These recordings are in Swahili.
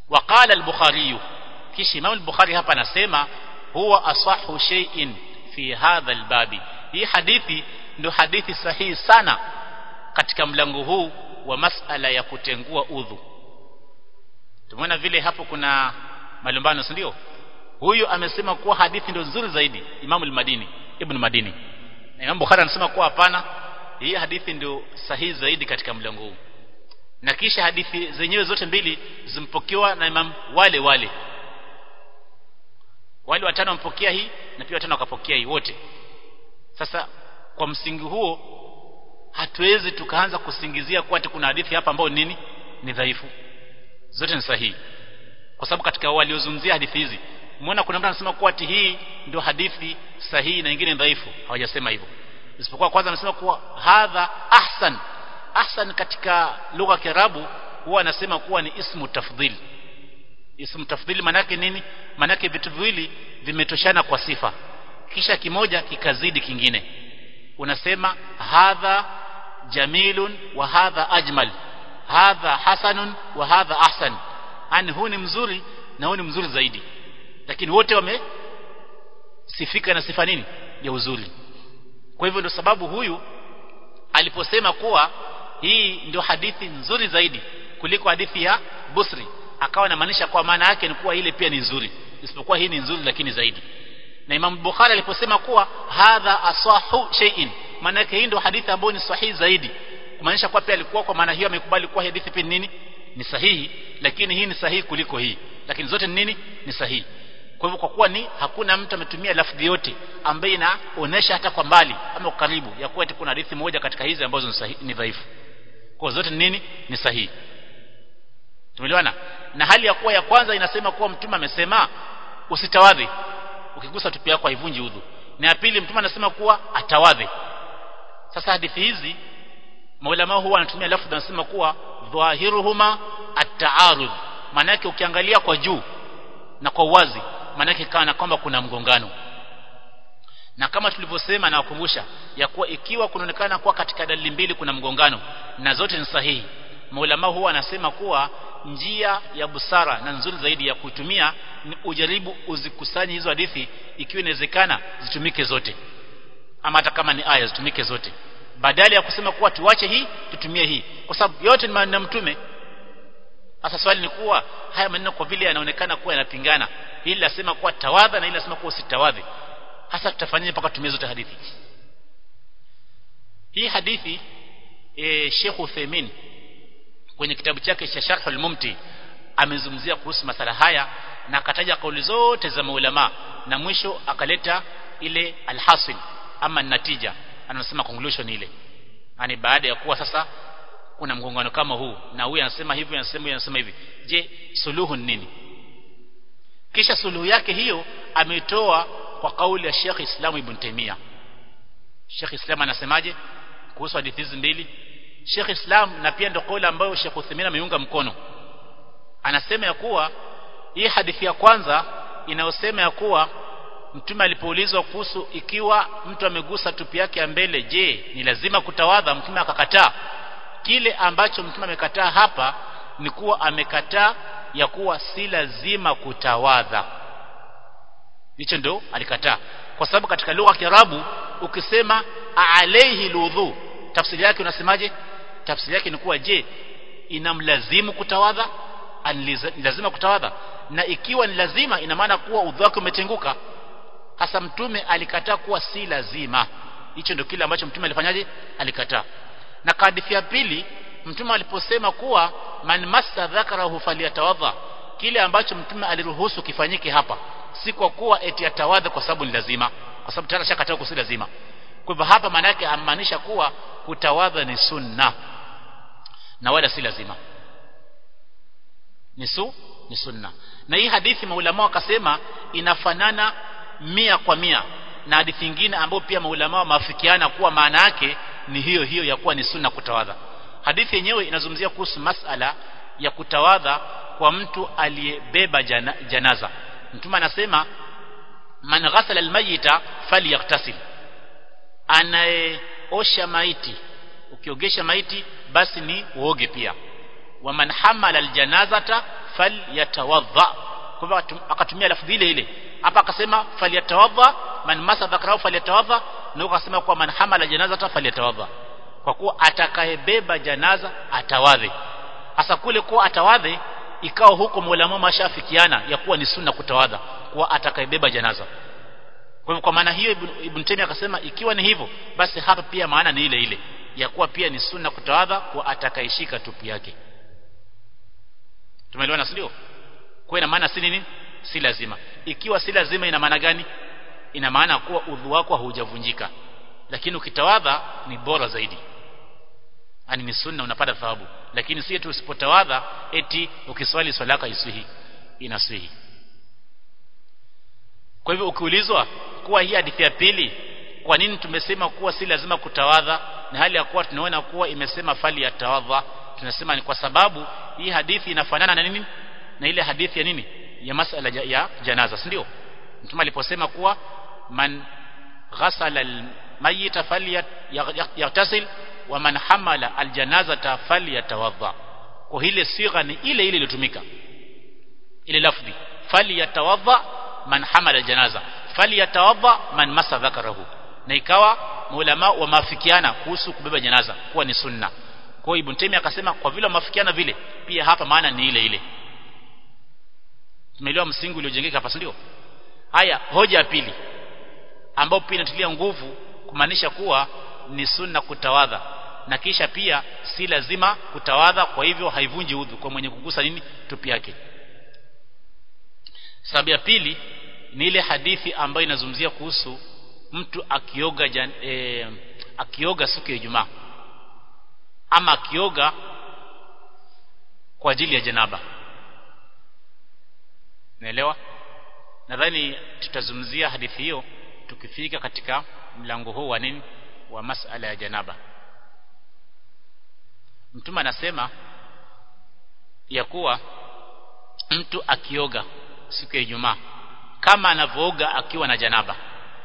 وقال البخاري kisha Imam al-Bukhari hapa anasema huwa asahu shay'in fi hadha al-babi hii hadithi ndio hadithi sahihi sana katika mlango huu wa masala ya kutengua udhu tumeona vile hapo kuna malumbano si ndio huyu amesema kuwa hadithi ndio nzuri zaidi Imam al-Madini Ibn Madini na Imam Bukhari anasema kuwa hapana hii hadithi ndio sahihi zaidi katika mlango huu na kisha hadithi zenyewe zote mbili zimpokewa na Imam wale wale wale watano wampokea hii na pia watano wakapokea hii wote sasa kwa msingi huo hatuwezi tukaanza kusingizia kuwa kuna hadithi hapa ambayo nini ni dhaifu zote ni sahihi kwa sababu katika waliozungumzia hadithi hizi umeona kuna mtu anasema kuwa ati hii ndio hadithi sahihi na nyingine dhaifu hawajasema hivyo isipokuwa kwanza anasema kuwa hadha ahsan ahsan katika lugha ya Kiarabu huwa anasema kuwa ni ismu tafdhili ismu tafdhili manake nini manake vitu viwili vimetoshana kwa sifa kisha kimoja kikazidi kingine unasema hadha jamilun wa hadha ajmal hadha hasanun wa hadha ahsan yani huu ni mzuri na huu ni mzuri zaidi lakini wote wamesifika na sifa nini ya uzuri kwa hivyo ndio sababu huyu aliposema kuwa hii ndio hadithi nzuri zaidi kuliko hadithi ya Busri akawa anamaanisha kwa maana yake ni kuwa ile pia ni nzuri isipokuwa hii ni nzuri lakini zaidi na Imam Bukhari aliposema kuwa hadha asahu shay'in maana yake hii ndio hadithi ambayo ni sahihi zaidi kumaanisha kwa pia alikuwa kwa maana hiyo amekubali kuwa hadithi pia nini ni sahihi lakini hii ni sahihi kuliko hii lakini zote ni nini ni sahihi kwa hivyo kwa kuwa ni hakuna mtu ametumia lafdhi yote ambaye inaonesha hata kwa mbali ama karibu ya kuwa kuna hadithi moja katika hizi ambazo ni sahihi ni dhaifu kwa zote ni nini ni sahihi tumeelewana na hali ya kuwa ya kwanza inasema kuwa mtume amesema usitawadhi ukigusa tupi yako haivunji udhu na ya pili mtume anasema kuwa atawadhi sasa hadithi hizi maulama huwa wanatumia lafdhi anasema kuwa dhahiruhuma at-ta'arud maana yake ukiangalia kwa juu na kwa uwazi maana yake kana kwamba kuna mgongano na kama tulivyosema na wakumbusha ya kuwa ikiwa kunaonekana kuwa katika dalili mbili kuna mgongano na zote ni sahihi maulama huwa anasema kuwa njia ya busara na nzuri zaidi ya kutumia ni ujaribu uzikusanye hizo hadithi ikiwa inawezekana zitumike zote ama hata kama ni aya zitumike zote badala ya kusema kuwa tuache hii tutumie hii kwa sababu yote ni maneno mtume sasa swali ni kuwa haya maneno kwa vile yanaonekana kuwa yanapingana hili lasema kuwa tawadha na hili lasema kuwa usitawadhi hasa tutafanyaje mpaka tumie zote hadithi hii hadithi e, Sheikh Uthaymeen kwenye kitabu chake cha Sharh al-Mumti amezungumzia kuhusu masala haya na akataja kauli zote za maulama na mwisho akaleta ile alhasil ama natija anasema conclusion ile yani baada ya kuwa sasa kuna mgongano kama huu na huyu anasema hivi anasema huyu anasema hivi je suluhu ni nini kisha suluhu yake hiyo ametoa kwa kauli ya Sheikh Islam Ibn Taymiyyah Sheikh Islam anasemaje kuhusu hadithi hizi mbili Sheikh Islam na pia ndio kauli ambayo Sheikh Uthaymeen ameunga mkono anasema ya kuwa hii hadithi ya kwanza inayosema ya kuwa mtume alipoulizwa kuhusu ikiwa mtu amegusa tupi yake ya mbele je ni lazima kutawadha mtume akakataa kile ambacho mtume amekataa hapa ni kuwa amekataa ya kuwa si lazima kutawadha hicho ndo alikataa kwa sababu katika lugha ya Kiarabu ukisema alayhi ludhu tafsiri yake unasemaje tafsiri yake ni kuwa je inamlazimu kutawadha lazima kutawadha na ikiwa ni lazima ina maana kuwa udhu wake umetenguka hasa mtume alikataa kuwa si lazima hicho ndio kile ambacho mtume alifanyaje alikataa na hadithi ya pili mtume aliposema kuwa man massa dhakarahu falyatawadha kile ambacho mtume aliruhusu kifanyike hapa si kwa kuwa eti atawadha kwa sababu ni lazima kwa sababu tayari shakataa kusi lazima kwa hivyo hapa maana yake amaanisha kuwa kutawadha ni sunna na wala si lazima ni su ni sunna na hii hadithi maulama wakasema inafanana mia kwa mia na hadithi nyingine ambayo pia maulama wameafikiana kuwa maana yake ni hiyo hiyo ya kuwa ni sunna kutawadha hadithi yenyewe inazungumzia kuhusu masala ya kutawadha kwa mtu aliyebeba jana, janaza mtume anasema man ghasala almayita falyaktasil anayeosha maiti ukiogesha maiti basi ni uoge pia wa man hamala aljanazata falyatawadha kwa hivyo akatumia lafdhi ile ile hapa akasema falyatawadha man masa dhakarahu falyatawadha na akasema kwa man hamala janaza falyatawadha kwa kuwa atakayebeba janaza atawadhe hasa kule kuwa atawadhe ikawa huko maulama mashafikiana ya kuwa ni sunna kutawadha kuwa atakayebeba janaza kwa hivyo kwa maana hiyo Ibn, Ibn Taymiyyah akasema ikiwa ni hivyo basi hapa pia maana ni ile ile ya kuwa pia ni sunna kutawadha kwa atakayeshika tupu yake tumeelewana ndio kwa ina maana si nini si lazima ikiwa si lazima ina maana gani ina maana kuwa udhu wako haujavunjika lakini ukitawadha ni bora zaidi ani ni sunna unapata thawabu lakini si eti usipotawadha eti ukiswali swala yako iswihi inaswihi kwa hivyo ukiulizwa kuwa hii hadithi ya pili kwa nini tumesema kuwa si lazima kutawadha na hali ya kuwa tunaona kuwa imesema fali ya tawadha tunasema ni kwa sababu hii hadithi inafanana na nini na ile hadithi ya nini ya masala ya janaza si ndio mtume aliposema kuwa man ghasala almayita falyaghtasil wa man hamala aljanazata falyatawadha kwa ile sigha ni ile ile iliyotumika ile lafdhi falyatawadha man hamala aljanaza falyatawadha man masa dhakarahu na ikawa maulama wamafikiana kuhusu kubeba janaza kuwa ni sunna kwa hiyo Ibn Taymiyyah akasema kwa vile wamafikiana vile pia hapa maana ni ile ile tumeelewa msingi uliojengeka hapa ndio haya hoja ya pili ambayo pia inatilia nguvu kumaanisha kuwa ni sunna kutawadha na kisha pia si lazima kutawadha kwa hivyo haivunji udhu kwa mwenye kugusa nini tupi yake sababu ya pili ni ile hadithi ambayo inazungumzia kuhusu mtu akioga jan, e, akioga siku ya Ijumaa ama akioga kwa ajili ya janaba naelewa nadhani tutazungumzia hadithi hiyo tukifika katika mlango huu wa nini wa masala ya janaba mtume anasema ya kuwa mtu akioga siku ya Ijumaa kama anavooga akiwa na janaba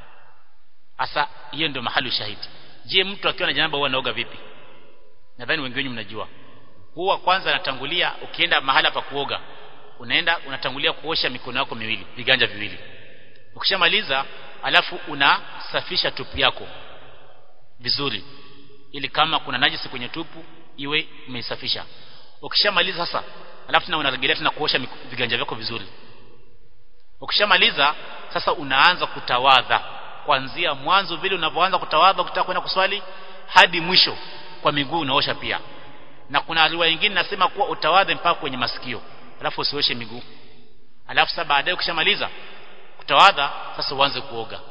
hasa hiyo ndio mahali shahidi je mtu akiwa na janaba huwa anaoga vipi nadhani wengi wenu mnajua huwa kwanza anatangulia ukienda mahala pa kuoga unaenda unatangulia kuosha mikono yako miwili viganja viwili ukishamaliza alafu unasafisha tupu yako vizuri ili kama kuna najisi kwenye tupu iwe umeisafisha ukishamaliza sasa alafu tena unarejelea tena kuosha viganja vyako vizuri ukishamaliza sasa unaanza kutawadha kuanzia mwanzo vile unavyoanza kutawadha ukitaka kwenda kuswali hadi mwisho kwa miguu unaosha pia na kuna riwaya nyingine nasema kuwa utawadhe mpaka kwenye masikio alafu usioshe miguu alafu sasa baadaye ukishamaliza kutawadha sasa uanze kuoga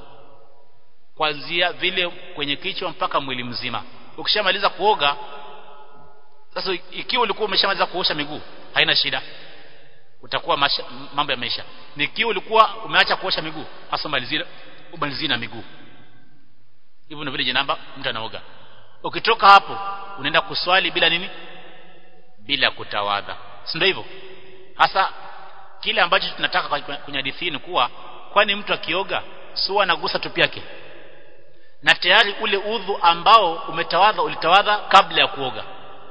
kuanzia vile kwenye kichwa mpaka mwili mzima ukishamaliza kuoga sasa ikiwa ulikuwa umeshamaliza kuosha miguu haina shida utakuwa masha, mambo yameisha nikiwa ulikuwa umeacha kuosha miguu hasa malizia umalizie na miguu hivyo ndio vile janaba mtu anaoga ukitoka hapo unaenda kuswali bila nini bila kutawadha si ndio hivyo hasa kile ambacho tunataka kwenye hadithi ni kuwa kwani mtu akioga sio anagusa tupi yake na tayari ule udhu ambao umetawadha ulitawadha kabla ya kuoga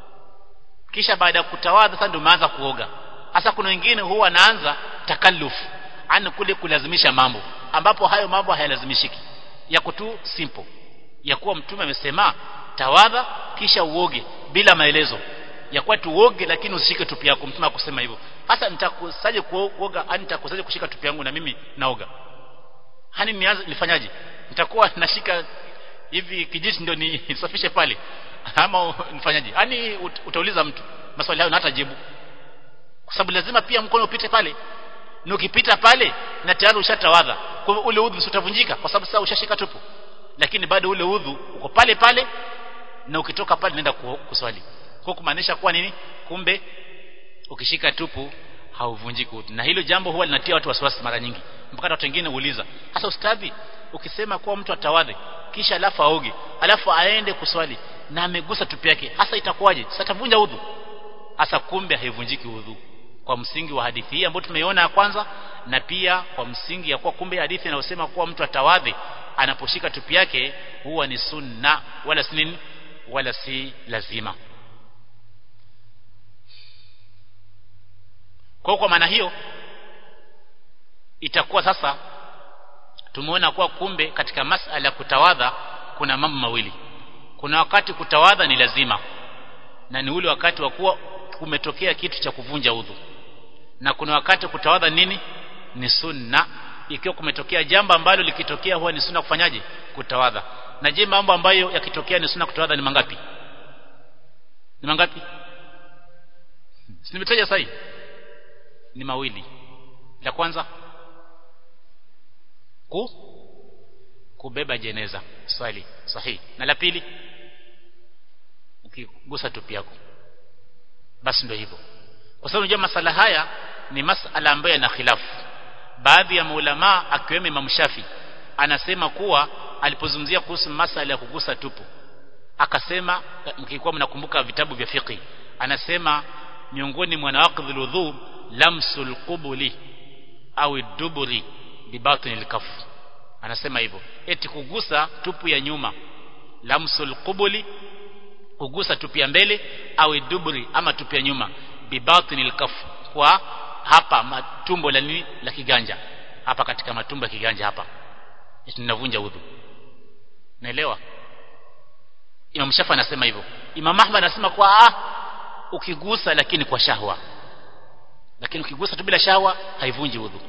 kisha baada ya kutawadha sasa ndio umeanza kuoga hasa kuna wengine huwa anaanza takalluf ani kule kulazimisha mambo ambapo hayo mambo hayalazimishiki yako tu simple ya kuwa mtume amesema tawadha kisha uoge bila maelezo ya kuwa tuoge lakini usishike tupi yako mtume akusema hivyo hasa nitakusaje kuoga ani nitakusaje kushika tupi yangu na mimi naoga hani nianze nifanyaje nitakuwa nashika hivi kijiti ndio nisafishe pale ama nifanyaje yani utauliza mtu maswali hayo na hata jibu kwa sababu lazima pia mkono upite pale na ukipita pale na tayari ushatawadha kwa hivyo ule udhu utavunjika kwa sababu sasa ushashika tupu lakini bado ule udhu uko pale pale na ukitoka pale nenda kuswali kwa kumaanisha kuwa nini kumbe ukishika tupu hauvunjiki udhu na hilo jambo huwa linatia watu wasiwasi mara nyingi mpaka watu wengine uuliza hasa ustadhi ukisema kuwa mtu atawadhe kisha alafu aoge alafu aende kuswali na amegusa tupu yake hasa itakuwaje sasa atavunja udhu hasa kumbe haivunjiki udhu kwa msingi wa hadithi hii ambayo tumeiona ya kwanza na pia kwa msingi ya kuwa kumbe hadithi inayosema kuwa mtu atawadhi anaposhika tupi yake huwa ni sunna wala si nini wala si lazima kwa kwa maana hiyo itakuwa sasa tumeona kuwa kumbe katika masala ya kutawadha kuna mambo mawili kuna wakati kutawadha ni lazima na ni ule wakati wa kuwa kumetokea kitu cha kuvunja udhu na kuna wakati kutawadha nini ni sunna ikiwa kumetokea jambo ambalo likitokea huwa ni sunna kufanyaje kutawadha na je mambo ambayo yakitokea ni sunna kutawadha ni mangapi ni mangapi si nimetaja sahi ni mawili la kwanza ku kubeba jeneza swali sahihi na la pili ukigusa tupi yako basi ndio hivyo kwa sababu unajua masala haya ni masala ambayo yana khilafu baadhi ya maulama akiwemo Imam Shafi anasema kuwa alipozungumzia kuhusu masala ya kugusa tupu akasema mkikuwa mnakumbuka vitabu vya fiqh anasema miongoni mwa nawaqidhul wudhu lamsul qubuli au duburi bibatinil kaf anasema hivyo eti kugusa tupu ya nyuma lamsul qubuli kugusa tupu ya mbele au duburi ama tupu ya nyuma bibatinil kaf kwa hapa matumbo la nini la kiganja hapa katika matumbo ya kiganja hapa tunavunja udhu naelewa Imam Shafi anasema hivyo Imam Ahmad anasema kwa ah ukigusa lakini kwa shahwa lakini ukigusa tu bila shahwa haivunji udhu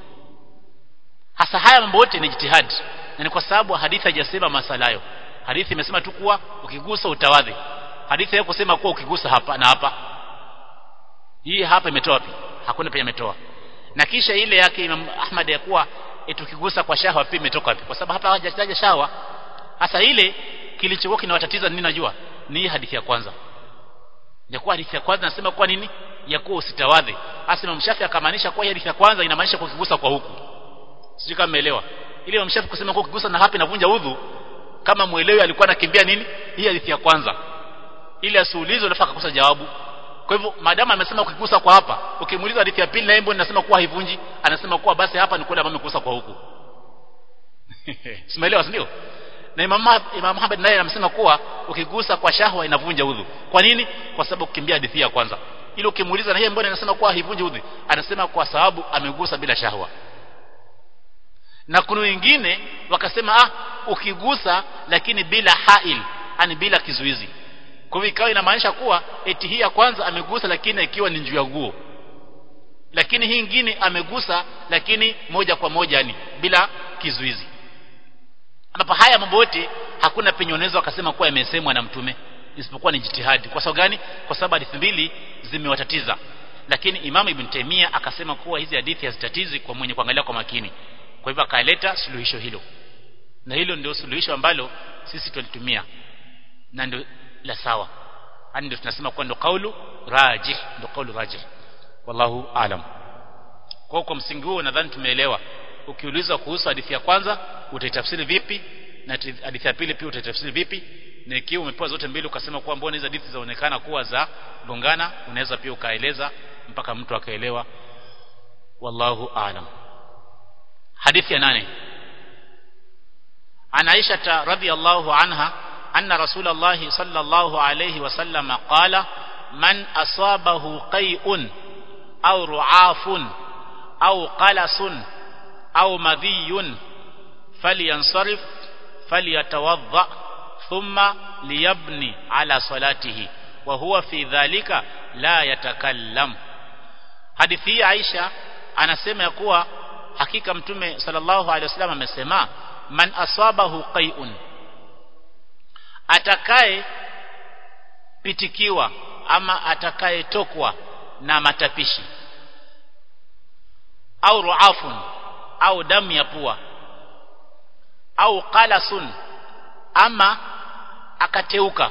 hasa haya mambo yote ni jitihadi na ni kwa sababu hadithi haijasema masala hayo hadithi imesema tu kuwa ukigusa utawadhi hadithi hayo kusema kuwa ukigusa hapa na hapa hii hapa imetoa wapi hakuna penye imetoa na kisha ile yake Imam Ahmad ya kuwa tukigusa kwa shahwa pia imetoka wapi kwa sababu hapa hawajataja shahwa hasa ile kilichokuwa kinawatatiza nini najua ni hii hadithi ya kwanza ya kuwa hadithi ya kwanza nasema kwa nini ya kuwa usitawadhi hasa Imam Shafi akamaanisha kwa hadithi ya kwanza inamaanisha kukigusa kwa huku sijui kama umeelewa ile Imam Shafi kusema kwa kukigusa na hapa inavunja udhu kama muelewi alikuwa anakimbia nini hii hadithi ya kwanza ili asiulizwe nafaka kukosa jawabu kwa hivyo maadamu amesema ukigusa kwa hapa ukimuuliza hadithi ya pili na yeye nasema kuwa haivunji anasema kuwa basi hapa ni kule ambapo amegusa kwa huku simeelewa si ndio na Imam Imam Muhammad naye anasema kuwa ukigusa kwa shahwa inavunja udhu kwa nini kwa sababu kukimbia hadithi ya kwanza ili ukimuuliza na yeye mbona anasema kuwa haivunji udhu anasema kwa sababu amegusa bila shahwa na kuna wengine wakasema ah ukigusa lakini bila hail yani bila kizuizi kwa hivyo ikawa inamaanisha kuwa eti hii ya kwanza amegusa lakini ikiwa ni juu ya nguo lakini hii nyingine amegusa lakini moja kwa moja yani bila kizuizi ambapo haya mambo yote hakuna penye unaweza wakasema kuwa yamesemwa na mtume isipokuwa ni jitihadi kwa sababu gani kwa sababu hadithi mbili zimewatatiza lakini Imam Ibn Taymiyyah akasema kuwa hizi hadithi hazitatizi kwa mwenye kuangalia kwa makini kwa hivyo akaleta suluhisho hilo na hilo ndio suluhisho ambalo sisi tulitumia na ndio la sawa yani ndio tunasema kwa ndio kaulu rajih ndio kaulu rajih wallahu alam kwa kwa msingi huo nadhani tumeelewa ukiulizwa kuhusu hadithi ya kwanza utaitafsiri vipi na hadithi ya pili pia utaitafsiri vipi na ikiwa umepewa zote mbili ukasema kuwa mbona hizo hadithi zaonekana kuwa za gongana unaweza pia ukaeleza mpaka mtu akaelewa wallahu alam hadithi ya nane عن عائشة رضي الله عنها أن رسول الله صلى الله عليه وسلم قال من أصابه قيء أو رعاف أو قلس أو مذي فلينصرف فليتوضأ ثم ليبني على صلاته وهو في ذلك لا يتكلم hadithi Aisha anasema ya kuwa hakika mtume sallallahu alaihi wasallam amesema man asabahu qai'un atakaye pitikiwa ama atakaye tokwa na matapishi au ruafun au damu ya pua au qalasun ama akateuka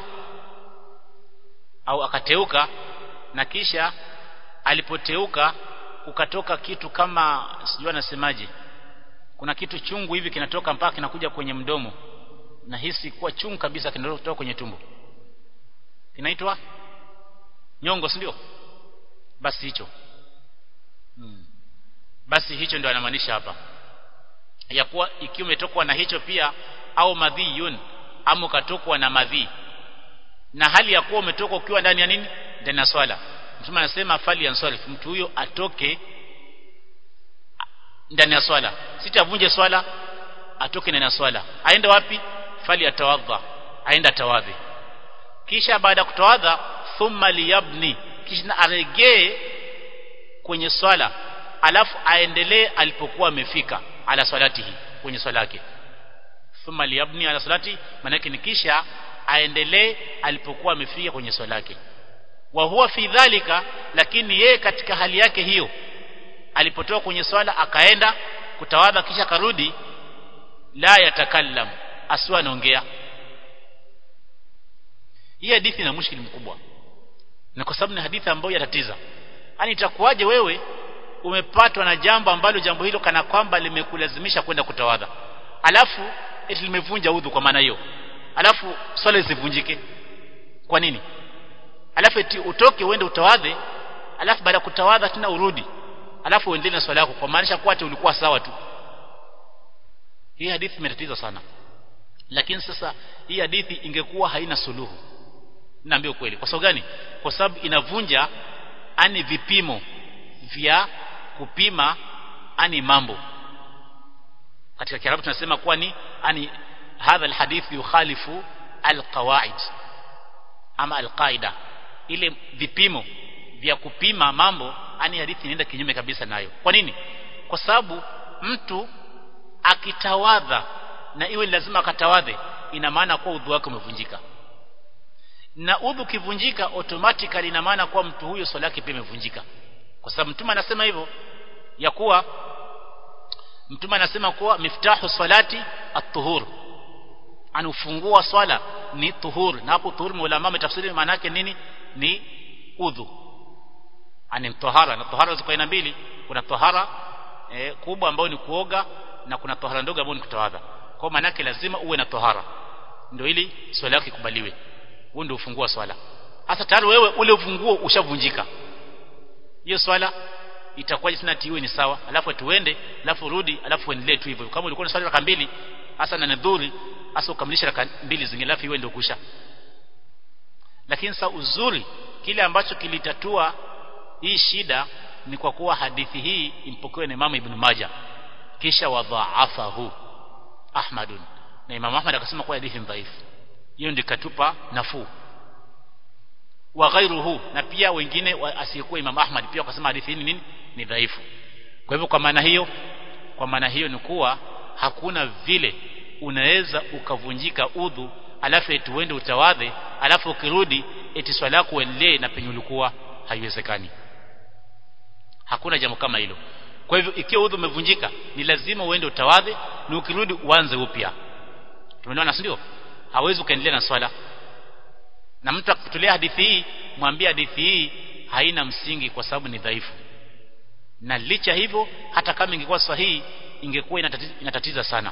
au akateuka na kisha alipoteuka ukatoka kitu kama sijui anasemaje kuna kitu chungu hivi kinatoka mpaka kinakuja kwenye mdomo nahisi kuwa chungu kabisa kinatoka kwenye tumbo kinaitwa nyongo si ndio basi hicho hmm. basi hicho ndio anamaanisha hapa ya kuwa ikiwa umetokwa na hicho pia au madhiyun ama ukatokwa na madhi na hali ya kuwa umetoka ukiwa ndani ya nini ndani ya swala mtume anasema fali yansarif mtu huyo atoke ndani ya swala sitavunje swala atoke ndani ya swala aende wapi fali atawadha aende atawadhi kisha baada ya kutawadha thumma liyabni kisha aregee kwenye swala alafu aendelee alipokuwa amefika ala salatihi kwenye swala yake thumma liyabni ala salati manake ni kisha aendelee alipokuwa amefika kwenye swala yake wa huwa fi dhalika lakini yeye katika hali yake hiyo alipotoka kwenye swala akaenda kutawadha kisha karudi la yatakallam asiwa anaongea hii hadithi ina mushkili mkubwa na kwa sababu ni hadithi ambayo yatatiza yani itakuwaje wewe umepatwa na jambo ambalo jambo hilo kana kwamba limekulazimisha kwenda kutawadha alafu eti limevunja udhu kwa maana hiyo alafu swala isivunjike kwa nini alafu eti utoke uende utawadhe alafu baada ya kutawadha tena urudi alafu uendelee na swala yako kwa maanisha kuwa ati ulikuwa sawa tu hii hadithi imetatiza sana lakini sasa hii hadithi ingekuwa haina suluhu naambia kweli kwa sababu gani kwa sababu inavunja ani vipimo vya kupima ani mambo katika kiarabu tunasema kuwa ni ani hadha alhadith yukhalifu alqawaid ama alqaida ile vipimo vya kupima mambo ani hadithi inaenda kinyume kabisa nayo kwa nini kwa sababu mtu akitawadha na iwe lazima akatawadhe ina maana kuwa udhu wake umevunjika na udhu kivunjika automatically ina maana kuwa mtu huyo swala yake pia imevunjika kwa sababu mtume anasema hivyo ya kuwa mtume anasema kuwa miftahu salati at-tuhur anufungua swala ni tuhur na hapo tuhur ulama wametafsiri maana yake nini ni udhu ani tahara na tahara ziko aina mbili kuna tahara e, kubwa ambayo ni kuoga na kuna tahara ndogo ambayo ni kutawadha kwa maana yake lazima uwe na tahara ndio ili swala yako ikubaliwe huo ndio ufungua swala hasa tayari wewe ule ufunguo ushavunjika hiyo swala itakuwa tena tiwe ni sawa alafu tuende alafu rudi alafu uendelee tu hivyo kama ulikuwa na swali raka mbili hasa na nadhuri hasa ukamilisha raka mbili zingine alafu iwe ndio kusha lakini sasa uzuri kile ambacho kilitatua hii shida ni kwa kuwa hadithi hii impokewe na Imam Ibn Majah kisha wadhaafahu Ahmadun na Imam Ahmad akasema kuwa hadithi dhaifu hiyo ndio katupa nafuu wa ghairuhu na pia wengine asiyekuwa Imam Ahmad pia wakasema hadithi hii nini ni dhaifu kwa hivyo kwa maana hiyo kwa maana hiyo ni kuwa hakuna vile unaweza ukavunjika udhu alafu eti uende utawadhe alafu ukirudi eti swala yako uendelee na penye ulikuwa haiwezekani hakuna jambo kama hilo kwa hivyo ikiwa udhu umevunjika ni lazima uende utawadhe na ukirudi uanze upya tumeelewana si ndio hawezi ukaendelea na swala na mtu akitolea hadithi hii mwambie hadithi hii haina msingi kwa sababu ni dhaifu na licha hivyo hata kama ingekuwa sahihi ingekuwa inatatiza, inatatiza sana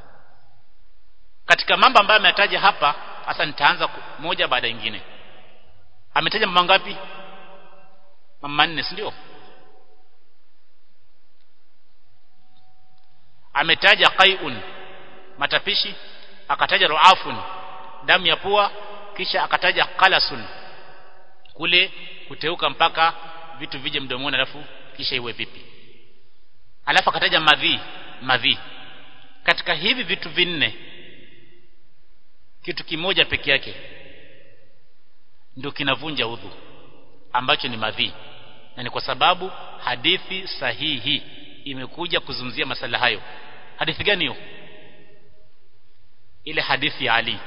katika mambo ambayo ametaja hapa hasa nitaanza moja baada nyingine ametaja mambo ngapi mambo manne si ndio ametaja qai'un matapishi akataja ruafun damu ya pua kisha akataja qalasun kule kuteuka mpaka vitu vije mdomoni alafu kisha iwe vipi alafu akataja madhi madhi katika hivi vitu vinne kitu kimoja peke yake ndio kinavunja udhu ambacho ni madhi na ni kwa sababu hadithi sahihi imekuja kuzungumzia masala hayo hadithi gani hiyo ile hadithi ya Ali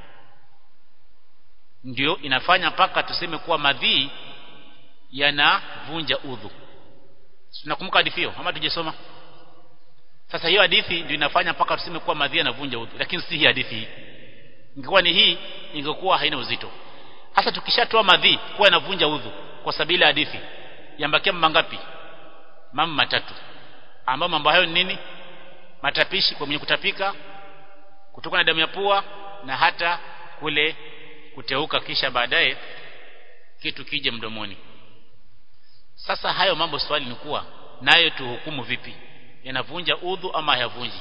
ndio inafanya mpaka tuseme kuwa madhi yanavunja udhu tunakumbuka hadithi hiyo ama tujasoma sasa hiyo hadithi ndio inafanya mpaka tuseme kuwa madhi yanavunja udhu lakini si hii hadithi hii ingekuwa ni hii ingekuwa haina uzito hasa tukishatoa madhi kuwa yanavunja udhu kwa sabila hadithi yambakia mambo ngapi mambo matatu ambayo mambo hayo ni nini matapishi kwa mwenye kutapika kutoka na damu ya pua na hata kule kuteuka kisha baadaye kitu kije mdomoni sasa hayo mambo swali ni kuwa nayo tuhukumu vipi yanavunja udhu ama hayavunji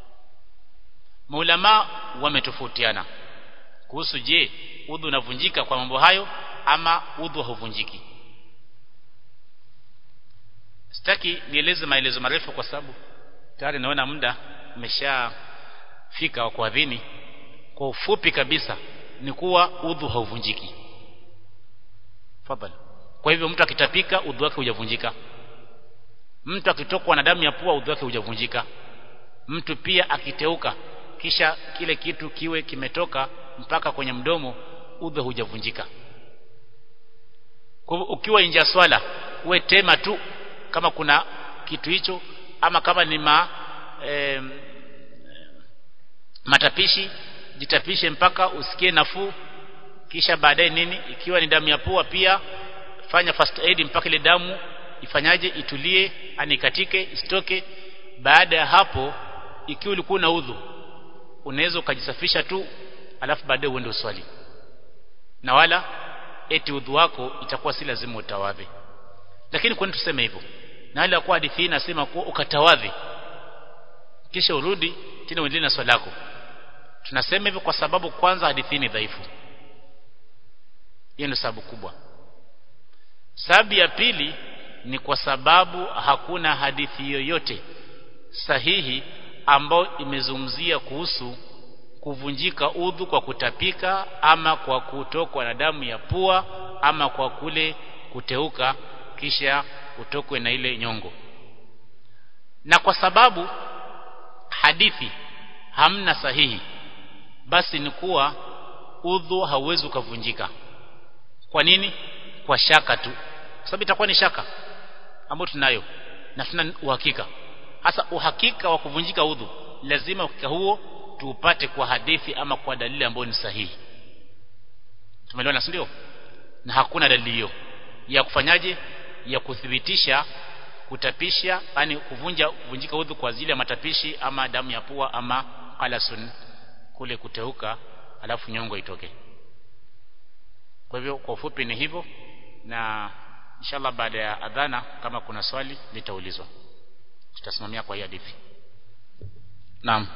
maulama wametofautiana kuhusu je udhu unavunjika kwa mambo hayo ama udhu hauvunjiki sitaki nieleze maelezo marefu kwa sababu tayari naona muda umeshafika wa kuadhini kwa ufupi kabisa ni kuwa udhu hauvunjiki fadhali kwa hivyo mtu akitapika udhu wake hujavunjika mtu akitokwa na damu ya pua udhu wake hujavunjika mtu pia akiteuka kisha kile kitu kiwe kimetoka mpaka kwenye mdomo udhu hujavunjika kwa hivyo ukiwa nje ya swala uwe tema tu kama kuna kitu hicho ama kama ni ma e, matapishi jitapishe mpaka usikie nafuu kisha baadaye nini ikiwa ni damu ya pua pia fanya first aid mpaka ile damu ifanyaje itulie anikatike isitoke baada ya hapo ikiwa ulikuwa na udhu unaweza ukajisafisha tu alafu baadaye uende uswali na wala eti udhu wako itakuwa si lazima utawadhi lakini kwa nini tuseme hivyo na hali ya kuwa hadithi hii inasema kuwa ukatawadhi kisha urudi tena uendelee na swala lako tunasema hivyo kwa sababu kwanza hadithi hii ni dhaifu hiyo ndio sababu kubwa sababu ya pili ni kwa sababu hakuna hadithi yoyote sahihi ambayo imezungumzia kuhusu kuvunjika udhu kwa kutapika ama kwa kutokwa na damu ya pua ama kwa kule kuteuka kisha utokwe na ile nyongo na kwa sababu hadithi hamna sahihi basi ni kuwa udhu hauwezi ukavunjika kwa nini kwa shaka tu kwa sababu itakuwa ni shaka ambayo tunayo na tuna uhakika hasa uhakika wa kuvunjika udhu lazima uhakika huo tuupate kwa hadithi ama kwa dalili ambayo ni sahihi tumeelewana si ndio na hakuna dalili hiyo ya kufanyaje ya kuthibitisha kutapisha yani kuvunja kuvunjika udhu kwa ajili ya matapishi ama damu ya pua ama qalasun kule kuteuka alafu nyongo itoke kwa hivyo kwa ufupi ni hivyo na inshallah baada ya adhana kama kuna swali litaulizwa tutasimamia kwa hii hadithi naam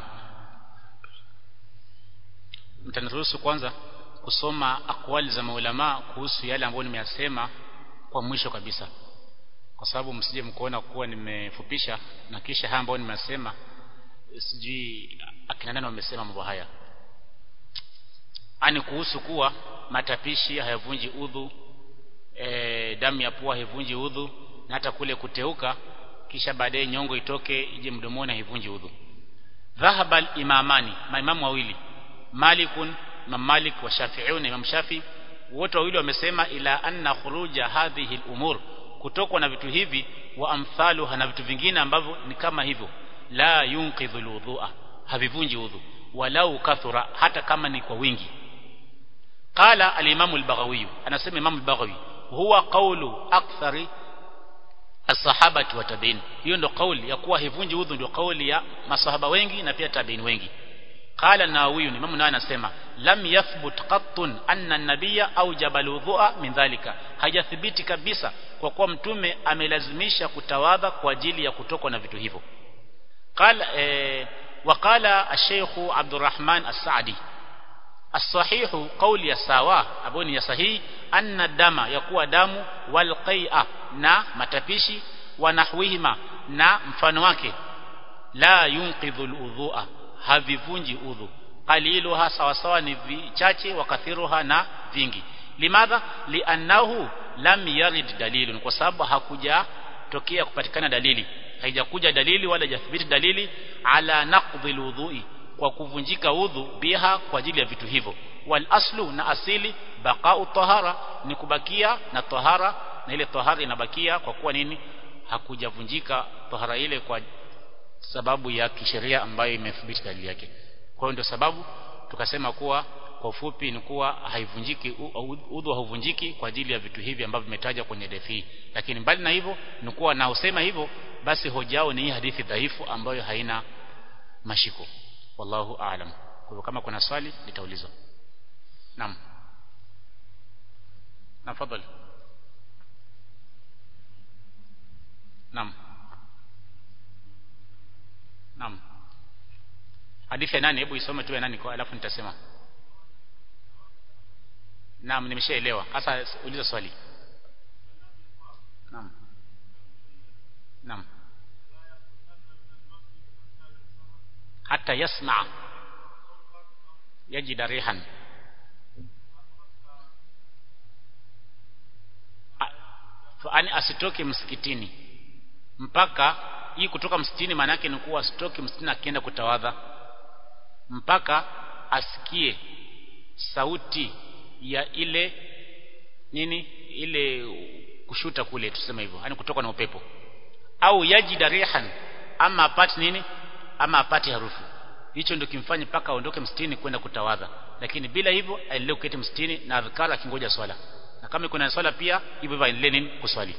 mtaniruhusu kwanza kusoma akwali za maulama kuhusu yale ambayo nimeyasema kwa mwisho kabisa kwa sababu msije mkuona kuwa nimefupisha na kisha haya ambayo nimesema sijui akina nani wamesema mambo haya ani kuhusu kuwa matapishi hayavunji udhu e, damu ya pua haivunji udhu na hata kule kuteuka kisha baadaye nyongo itoke ije mdomoni haivunji udhu dhahaba al-imamani maimamu wawili malikun imam malik wa shafi'i na imam shafi wote wawili wamesema ila anna khuruja hadhihi al-umur kutokwa na vitu hivi wa amthaluha na vitu vingine ambavyo ni kama hivyo la yunqidhu al-wudhu'a havivunji udhu walau kathura hata kama ni kwa wingi qala al-imam al-baghawi anasema imam al-baghawi huwa qawlu akthari as-sahabati wa tabi'in hiyo ndio kauli ya kuwa hivunji udhu ndio kauli ya masahaba wengi na pia tabi'in wengi qala an-nawawi imam nawawi anasema lam yathbut qattun anna an-nabiyya awjaba al-wudhu'a min dhalika hajathibiti kabisa kwa kuwa mtume amelazimisha kutawadha kwa ajili ya kutokwa na vitu hivyo qala eh, وقال الشيخ عبد الرحمن السعدي الصحيح قول يساوا aboni ya sahihi anna dama yakuwa damu wal qai'a na matapishi wa nahwihima na mfano wake la yunqidhu al havivunji udhu qaliluha sawa sawa ni vichache wa kathiruha na vingi limadha liannahu lam yarid dalilun kwa sababu hakuja tokea kupatikana dalili haijakuja dalili wala hajathibiti dalili ala naqdhi alwudhu'i kwa kuvunjika udhu biha kwa ajili ya vitu hivyo wal aslu na asili baqa'u tahara ni kubakia na tahara na ile tahara inabakia kwa kuwa nini hakujavunjika tahara ile kwa sababu ya kisheria ambayo imethibiti dalili yake kwa hiyo ndio sababu tukasema kuwa kwa ufupi ni kuwa haivunjiki udhu hauvunjiki kwa ajili ya vitu hivi ambavyo vimetaja kwenye hadithi lakini mbali na hivyo ni kuwa na usema hivyo basi hoja yao ni hii hadithi dhaifu ambayo haina mashiko wallahu aalam kwa hivyo kama kuna swali litaulizwa naam na fadhali naam naam hadithi ya nani hebu isome tu ya nani kwa alafu nitasema naam nimeshaelewa hasa uliza swali naam naam hata yasma yajida rihan ani asitoke msikitini mpaka hii kutoka msikitini maana yake ni kuwa asitoke msikitini akienda kutawadha mpaka asikie sauti ya ile nini ile kushuta kule tuseme hivyo yani kutoka na upepo au yajida rihan ama apate nini ama apate harufu hicho ndio kimfanye mpaka aondoke msikitini kwenda kutawadha lakini bila hivyo aendelee kuketi msikitini na adhkara akingoja swala na kama kuna swala pia hivyo hivyo aendelee nini kuswali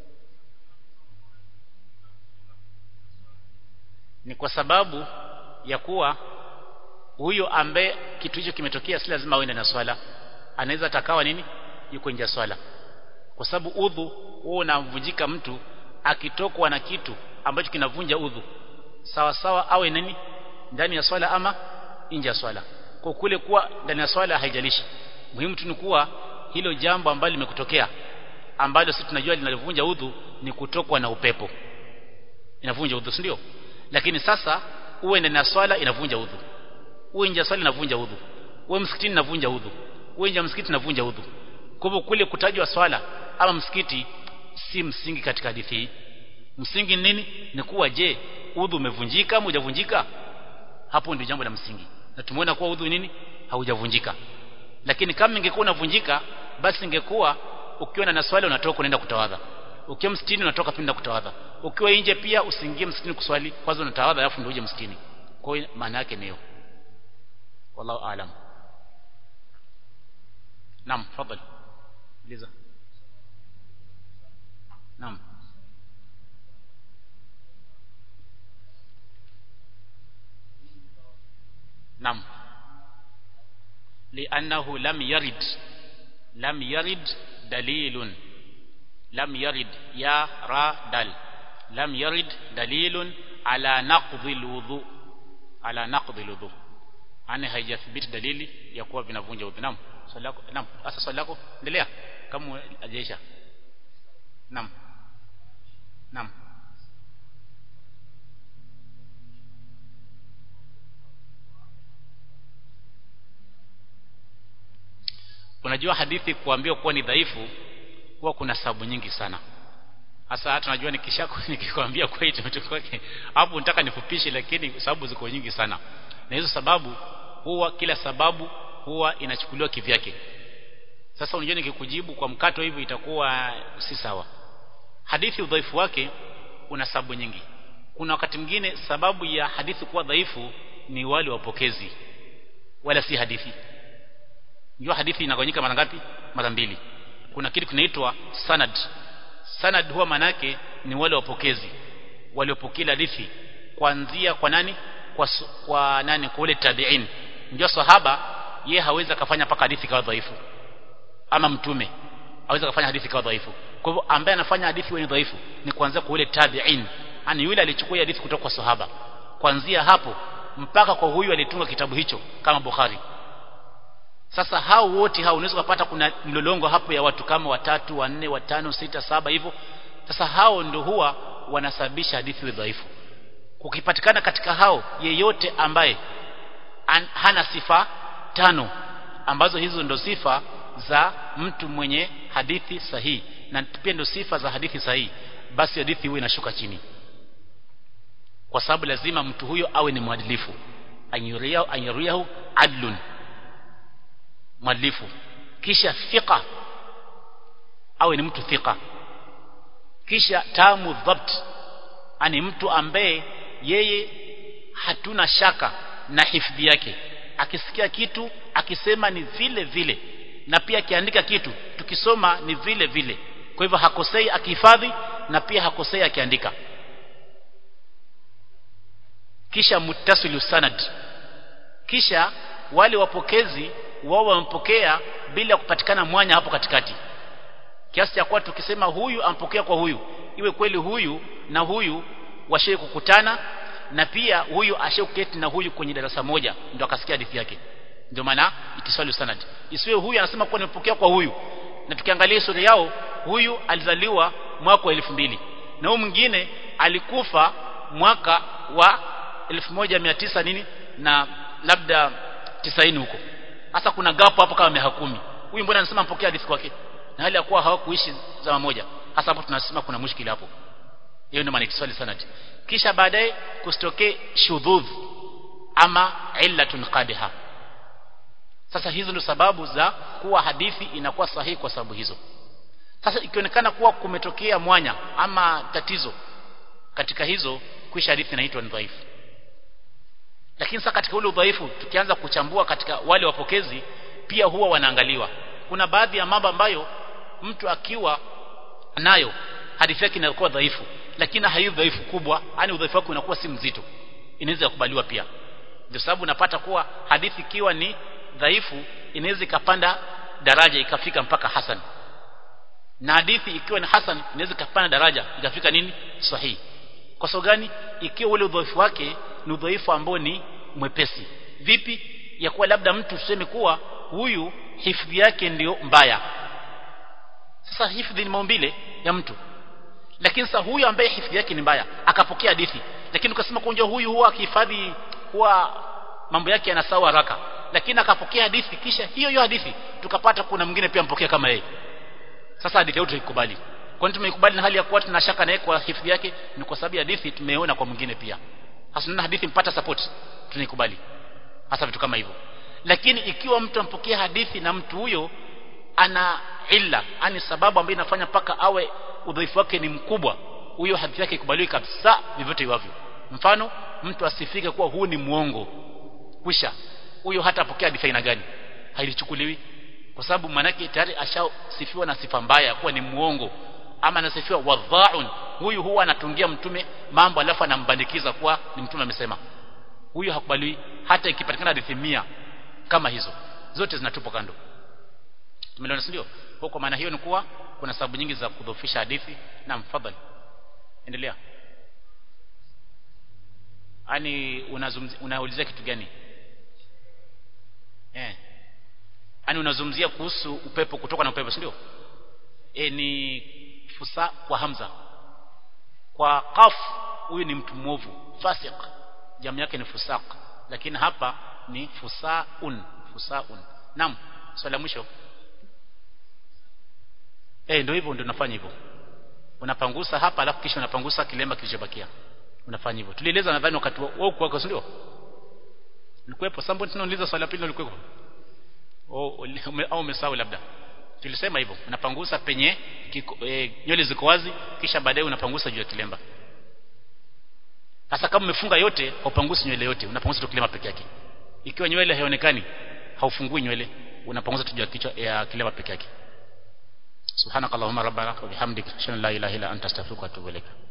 ni kwa sababu ya kuwa huyo ambaye kitu hicho kimetokea si lazima aende na swala anaweza atakawa nini yuko nje ya swala kwa sababu udhu huo unamvunjika mtu akitokwa na kitu ambacho kinavunja udhu sawa sawa awe nini ndani ya swala ama nje ya swala kwa kule kuwa ndani ya swala haijalishi muhimu tu ni kuwa hilo jambo ambalo limekutokea ambalo sisi tunajua linalivunja udhu ni kutokwa na upepo inavunja udhu si ndio lakini sasa uwe ndani ya swala inavunja udhu uwe nje ya swala inavunja udhu uwe msikitini inavunja udhu uwe nje ya msikiti inavunja udhu kwa hivyo kule kutajwa swala ama msikiti si msingi katika hadithi hii msingi nini ni kuwa je udhu umevunjika ama hujavunjika hapo ndio jambo la msingi na tumeona kuwa udhu nini haujavunjika lakini kama ingekuwa unavunjika basi ingekuwa ukiwa na swali unatoka unaenda kutawadha ukiwa msikitini unatoka pinda kutawadha ukiwa nje pia usiingie msikitini kuswali kwanza unatawadha alafu ndio uje msikitini kwa hiyo maana yake ni hiyo wallahu aalam naam tafadhali liza naam naam لأنه لم يرد لم يرد دليل لم يرد يا را دل لم يرد دليل على نقض الوضوء على نقض الوضوء ani haijathibiti dalili ya kuwa vinavunja udhu naam swali lako naam sasa swali lako endelea kama ajeisha naam naam unajua hadithi kuambiwa kuwa ni dhaifu huwa kuna sababu nyingi sana hasa hata najua nikishako nikikwambia kwa hiyo kwake hapo nataka nifupishe lakini sababu ziko nyingi sana na hizo sababu huwa kila sababu huwa inachukuliwa kivyake sasa unajua nikikujibu kwa mkato hivyo itakuwa si sawa hadithi udhaifu wake una sababu nyingi kuna wakati mwingine sababu ya hadithi kuwa dhaifu ni wale wapokezi wala si hadithi Unajua hadithi inagawanyika mara ngapi? Mara mbili. Kuna kitu kinaitwa sanad. Sanad huwa manake ni wale wapokezi waliopokea hadithi kuanzia kwa nani? Kwa kwa nani? Kwa ule tabi'in. Unajua sahaba ye hawezi kufanya paka hadithi kawa dhaifu. Ama mtume hawezi kufanya hadithi kawa dhaifu. Kwa hivyo ambaye anafanya hadithi wenye dhaifu ni kuanzia kwa ule tabi'in. Ani yule alichukua hadithi kutoka kwa sahaba. Kuanzia hapo mpaka kwa huyu alitunga kitabu hicho kama Bukhari sasa hao wote hao unaweza kupata kuna mlolongo hapo ya watu kama watatu wanne watano sita saba hivyo sasa hao ndio huwa wanasababisha hadithi iwe dhaifu kukipatikana katika hao yeyote ambaye an, hana sifa tano ambazo hizo ndo sifa za mtu mwenye hadithi sahihi na pia ndo sifa za hadithi sahihi basi hadithi huwa inashuka chini kwa sababu lazima mtu huyo awe ni mwadilifu anyuriyahu anyuriyahu adlun mwadilifu kisha thika awe ni mtu thika kisha tamu dhabt ani mtu ambaye yeye hatuna shaka na hifadhi yake akisikia kitu akisema ni vile vile na pia akiandika kitu tukisoma ni vile vile kwa hivyo hakosei akihifadhi na pia hakosei akiandika kisha muttasilu sanad kisha wale wapokezi wao wamepokea bila kupatikana mwanya hapo katikati kiasi cha kuwa tukisema huyu ampokea kwa huyu iwe kweli huyu na huyu washe kukutana na pia huyu asheketi na huyu kwenye darasa moja ndio akasikia hadithi yake ndio maana itiswalu sanad isiwe huyu anasema kuwa nimepokea kwa huyu na tukiangalia historia yao huyu alizaliwa mwaka wa elfu mbili na huyu mwingine alikufa mwaka wa 1900 nini na labda 90 huko sasa kuna gapo hapo kama miaka kumi huyu mbona anasema mpokea hadithi kwake na hali ya kuwa hawakuishi zama moja hasa hapo tunasema kuna mushkili hapo hiyo ndio maana kiswali sanad kisha baadaye kusitokee shudhudh ama illatun qadiha sasa hizo ndio sababu za kuwa hadithi inakuwa sahihi kwa sababu hizo sasa ikionekana kuwa kumetokea mwanya ama tatizo katika hizo kisha hadithi inaitwa ni dhaifu lakini sasa katika ule udhaifu tukianza kuchambua katika wale wapokezi pia huwa wanaangaliwa kuna baadhi ya mambo ambayo mtu akiwa nayo hadithi yake inakuwa dhaifu lakini haiyo dhaifu kubwa yani udhaifu wake unakuwa si mzito inaweza kukubaliwa pia ndio sababu unapata kuwa hadithi ikiwa ni dhaifu inaweza ikapanda daraja ikafika mpaka hasan na hadithi ikiwa ni hasan inaweza ikapanda daraja ikafika nini sahihi kwa sababu gani ikiwa ule udhaifu wake ni udhaifu ambao ni mwepesi vipi ya kuwa labda mtu tuseme kuwa huyu hifadhi yake ndiyo mbaya sasa hifadhi ni maumbile ya mtu lakini sasa huyu ambaye hifadhi yake ni mbaya akapokea hadithi lakini ukasema kunja huyu huwa akihifadhi huwa mambo yake yanasawa haraka lakini akapokea hadithi kisha hiyo hiyo hadithi tukapata kuna mwingine pia mpokea kama yeye sasa hadithi yetu tuikubali kwani tumeikubali na hali ya kuwa tuna shaka naye kwa hifadhi yake ni kwa sababu hadithi tumeona kwa mwingine pia hasa hadithi mpata support tunaikubali hasa vitu kama hivyo lakini ikiwa mtu ampokea hadithi na mtu huyo ana illa ani sababu ambayo inafanya paka awe udhaifu wake ni mkubwa huyo hadithi yake ikubaliwi kabisa vivyote iwavyo mfano mtu asifike kuwa huu ni muongo kwisha huyo hata apokea hadithi aina gani hailichukuliwi kwa sababu manake tayari ashasifiwa na sifa mbaya kuwa ni muongo ama anasifiwa wadhaun huyu huwa anatungia mtume mambo alafu anambandikiza kuwa ni mtume amesema huyu hakubaliwi hata ikipatikana hadithi mia kama hizo zote zinatupwa kando tumeelewana ndio kwa maana hiyo ni kuwa kuna sababu nyingi za kudhoofisha hadithi na mfadhali endelea ani unaulizia kitu gani eh ani unazungumzia kuhusu upepo kutoka na upepo ndio e, ni fusa kwa hamza kwa qaf huyu ni mtu mwovu fasiq jamu yake ni fusaq lakini hapa ni fusaun fusaun naam swali la mwisho eh ndio hivyo ndio unafanya hivyo unapangusa hapa alafu kisha unapangusa kilemba kilichobakia unafanya hivyo tulieleza nadhani wakati wao kwako ndio ulikuwepo sambo tunauliza swali la pili ulikuwepo au au umesahau labda tulisema hivyo unapangusa penye kiko, e, nywele ziko wazi kisha baadaye unapangusa juu ya kilemba sasa kama umefunga yote haupangusi nywele yote unapangusa tu kilemba peke yake ikiwa nywele haionekani haufungui nywele unapangusa tu juu ya kichwa ya kilemba peke yake subhanakallahumma rabbana wa bihamdika ashhadu an la ilaha illa anta astaghfiruka wa atubu ilaik